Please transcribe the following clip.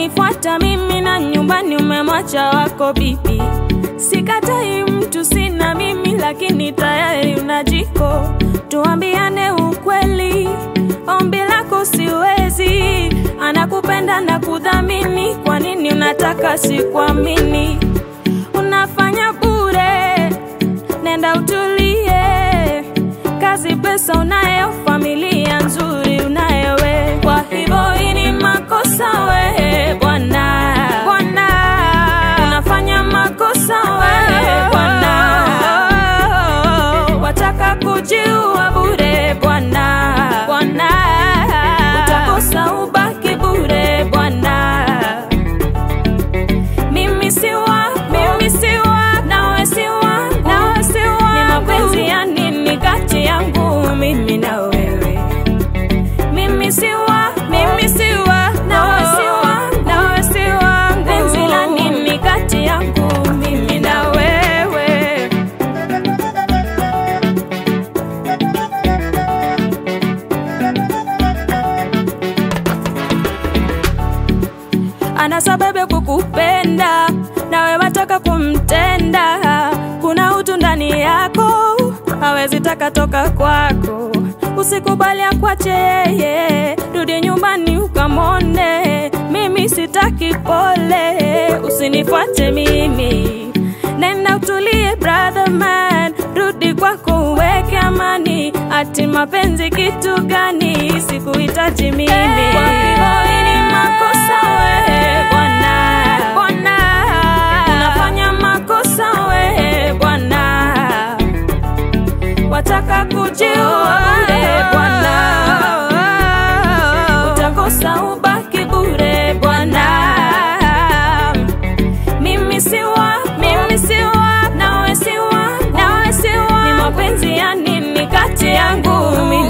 umenifuata mimi na nyumbani umemwacha wako bibi. Sikatai mtu sina mimi, lakini tayari una jiko. Tuambiane ukweli, ombi lako siwezi. Anakupenda na kudhamini, kwa nini unataka sikuamini? Unafanya bure, nenda utulie. Kazi, pesa unayo, familia nzuri unayo we. Kwa hivyo hii ni makosa we bwana, bwana, unafanya makosa we bwana, wataka kujiua bure bwana, bwana, utakosa ubaki bure bwana. Mimi si wa, mimi si wa, nawe si wa, nawe si wa. Ni mapenzi ya nini kati yangu mimi na wewe? Mimi si wa, mimi si wa, nawe si wa, nawe si wangu. Penzi la nini kati yangu mimi na wewe? ana sababu kukupenda, nawe wataka kumtenda. Kuna utu ndani yako, hawezi taka toka kwako. Usikubali akwache yeye, rudi nyumbani ukamone. Mimi sitaki pole, usinifuate mimi. Nenda utulie brother man, rudi kwako uweke amani. Ati mapenzi kitu gani? Sikuhitaji mimi. Kwa hivyo hii ni makosa we bwana, bwana, unafanya makosa we bwana, wataka kujiua bure bwana, utakosa ubaki bure bwana. Mimi si wa, mimi si wa, nawe si wa, nawe si wa. Ni mapenzi ya nini kati yangu mimi